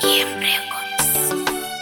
EM Records.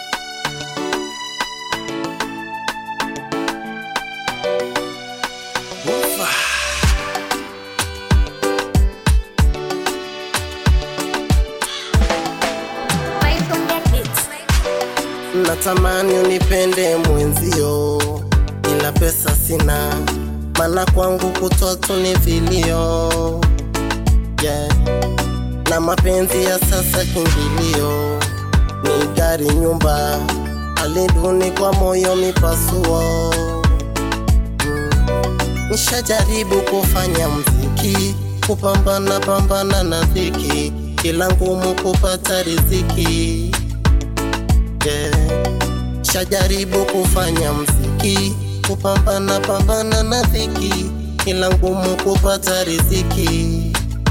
Natamani unipende mwenzio, ila pesa sina, maana kwangu kutwa tu ni vilio yeah. Na mapenzi ya sasa kingilio, ni gari, nyumba, hali duni kwa moyo mipasuo mm. Nishajaribu kufanya mziki, kupambana pambana na dhiki, kila ngumu kupata riziki yeah. Shajaribu kufanya mziki, kupambana pambana na dhiki, ila ngumu kupata riziki.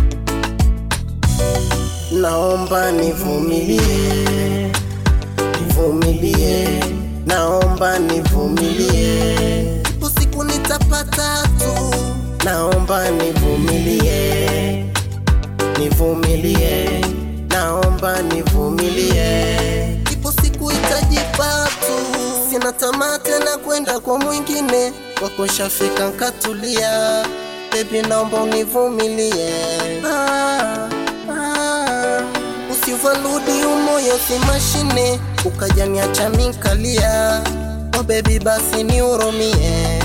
Naomba nivumilie, nivumilie, naomba nivumilie, ipo siku nitapata tu. Naomba nivumilie, nivumilie, naomba nivumilie, ipo siku itajipa tu. Sina tamaa tena kwenda kwa mwingine, kwako shafika nkatulia, baby naomba univumilie ah, ah. Usivaludi umoyo si mashine, ukajaniacha minkalia, oh baby basi nihurumie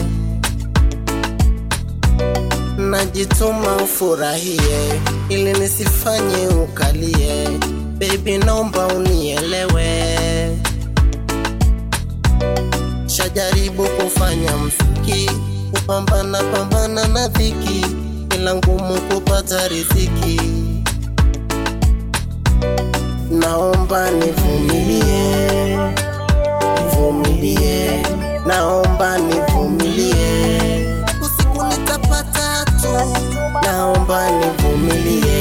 najituma ufurahie, ili nisifanye ukalie. Baby, naomba unielewe. Shajaribu kufanya mziki, kupambana pambana na dhiki, ila ngumu kupata riziki. Naomba nivumilie, nivumilie, naomba nivumilie, usiku nitapata tu. Naomba nivumilie,